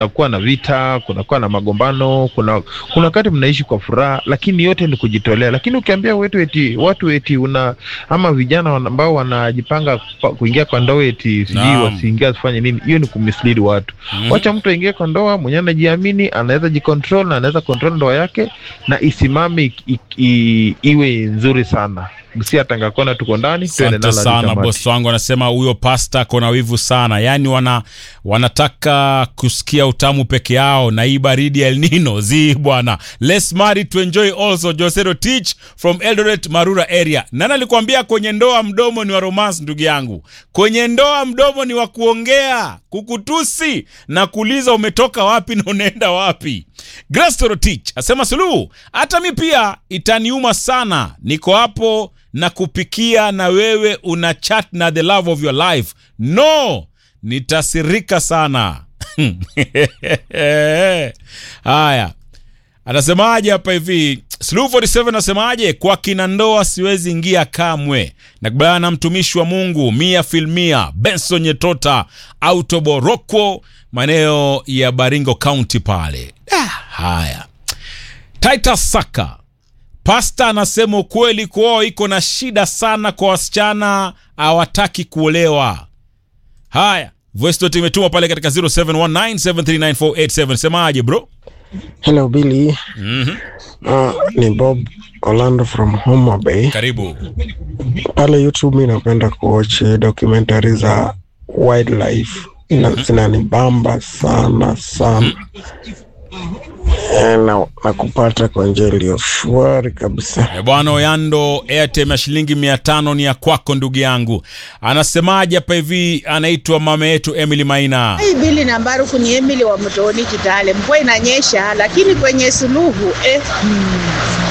kunakuwa na vita, kunakuwa na magombano, kuna kuna wakati mnaishi kwa furaha, lakini yote ni kujitolea. Lakini ukiambia wetu eti watu eti una ama vijana wana- ambao wanajipanga kwa- kuingia kwa ndoa eti sijui Naam. wasiingie wasifanye nini, hiyo ni kumislead watu. Mhm. Wacha mtu aingie kwa ndoa mwenyewe anajiamini, anaweza jicontrol na anaweza control ndoa yake na isimame i, i, i, iwe nzuri sana. Si atangakona tuko ndani tuende Asante nalo hadi sana tamati. bosi wangu, anasema huyo pasta kona wivu sana, yaani wana wanataka kusikia utamu peke yao na hii baridi ya El Nino zi bwana. Let's marry to enjoy also. Josero Teach from Eldoret Marura area. Nani alikwambia kwenye ndoa mdomo ni wa romance? Ndugu yangu, kwenye ndoa mdomo ni wa kuongea, kukutusi na kuuliza umetoka wapi na unaenda wapi. Grace Teach asema Suluhu, hata mi pia itaniuma sana, niko hapo na kupikia na wewe una chat na the love of your life. No, nitasirika sana. Haya, anasemaje hapa hivi? Suluhu 47 anasemaje? Kwa kina ndoa siwezi ingia kamwe. Nakubaliana na mtumishi wa Mungu mia filmia Benson Nyetota Autoborokwo, maeneo ya Baringo County pale. Ah, haya, Titus Saka Pasta anasema ukweli, kuoa iko na shida sana kwa wasichana, hawataki kuolewa. Haya, voice note imetumwa pale katika 0719739487. Semaje bro? Hello Billy. Mhm. Uh, ni Bob Orlando from Homa Bay. Karibu. Pale YouTube mi napenda kuwatch documentary za wildlife na zinanibamba sana sana Eh, na, na kupata kwa njia iliyo shwari kabisa. E bwana Oyando, airtime ya shilingi mia tano ni ya kwako ndugu yangu. Anasemaje hapa hivi? Anaitwa mama yetu Emily Maina. Hii bili na Mbaruku ni Emily wa Mtoni Kitale. Mvua inanyesha lakini kwenye suluhu eh, hmm,